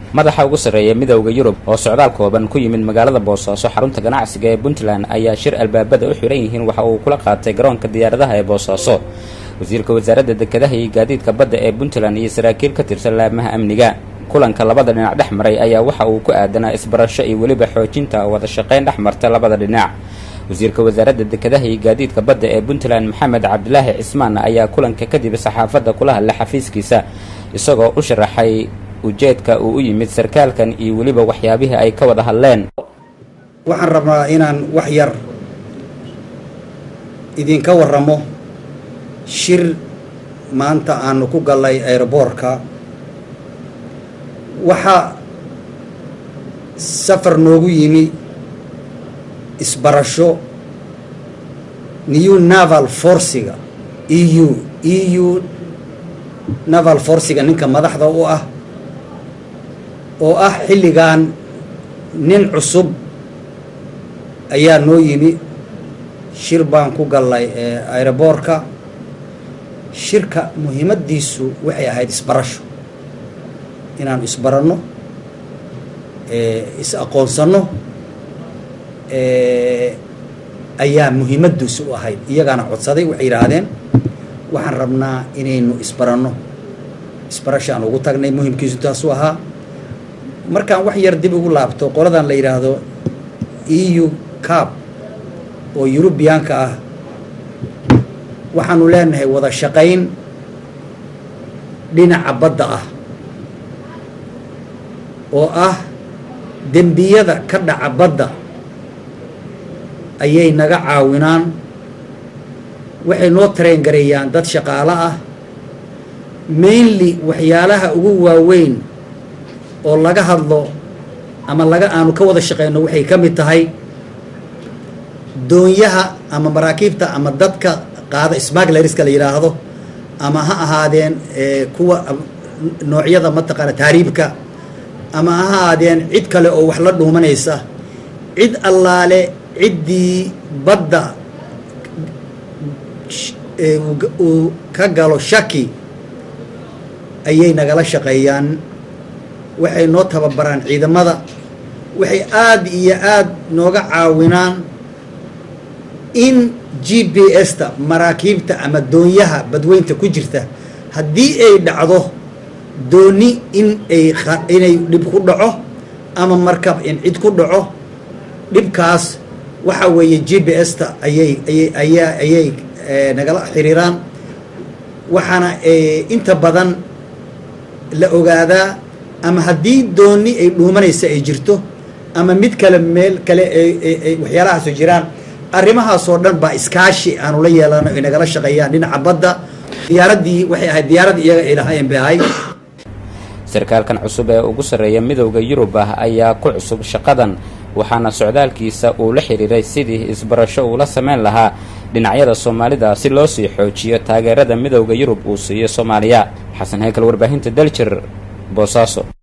madaxa ugu sarreeya midowda yurub oo socdaal kooban ku yimid magaalada boosaaso xarunta ganacsiga ee puntland ayaa shir albaabada u xihan yihiin waxa uu kula qaatay garoonka diyaaradaha ee boosaaso wasiirka wasaaradda dekedaha iyo gaadiidka badda ee puntland iyo saraakiil ka tirsan laamaha amniga kulanka labada dhinac dhex maray ayaa waxa uu ku aadanaa isbarasho iyo weliba xoojinta wada shaqayn dhex marta labada dhinac wasiirka wasaaradda dekedaha iyo gaadiidka badda ee puntland maxamed cabdilaahi cismaan ayaa kulanka kadib saxaafadda kula hadlay xafiiskiisa isagoo u sharaxay ujeedka uu u yimid sarkaalkan iyo weliba waxyaabihii ay ka wada hadleen waxaan rabnaa inaan wax yar idinka waramo shir maanta aanu ku gallay aeroboortka waxaa safar noogu yimi isbarasho new naval forciga e u e u naval forciga ninka madaxda u ah oo ah xilligan nin cusub ayaa noo yimi shir baan ku gallay aeroboortka shirka muhiimaddiisu waxay ahayd isbarasho inaanu isbaranno is aqoonsanno ayaa muhiimaddiisu u ahayd iyagaana codsaday waxay yidhaahdeen waxaan rabnaa inaynu isbaranno isbarasho aan ugu tagnay muhimkiisu taasuu ahaa markaan wax yar dib ugu laabto qoladan la yidhaahdo e u cab oo yurubiyaanka ah waxaanu leenahay wada shaqayn dhinaca badda ah oo ah dembiyada ka dhaca badda ayay naga caawinaan waxay noo tareen gareeyaan dad shaqaalo ah mainly waxyaalaha ugu waaweyn oo laga hadlo ama laga aanu ka wada shaqeyno waxay ka mid tahay doonyaha ama maraakiibta ama dadka qaada smaglariska la yidhaahdo ama ha ahaadeen kuwa noocyada mataqaana taariibka ama ha ahaadeen cid kale oo wax la dhuumanaysa cid allaale ciddii badda uu ka galo shaki ayay nagala shaqeeyaan waxay noo tababaraan ciidamada waxay aada iyo aada nooga caawinaan in g b s-ta maraakiibta ama doonyaha badweynta ku jirta haddii ay dhacdo dooni in ay inay dhib ku dhaco ama markab in cid ku dhaco dhibkaas waxa weeye g b s-ta ayay ayay ayaa ayay nagala xiriiraan waxaana inta badan la ogaadaa ama haddii dooni ay dhuumanaysa ay jirto ama mid kale meel kale waxyaalahaasu jiraan arrimahaasoo dhan baa iskaashi aanu la yeelano ay nagala shaqeeyaan dhinaca badda diyaaraddii waxay ahayd diyaaradii iyaga ay lahaayeen bay ahayd sarkaalkan cusub ee ugu sarreeya midowda yurub ah ayaa ku cusub shaqadan waxaana socdaalkiisa uu la xidhiiray sidii isbarasho uula samayn lahaa dhinacyada soomaalida si loo sii xoojiyo taageerada midowda yurub uu siiyo soomaaliya xasan heykal warbaahinta daljir boosaaso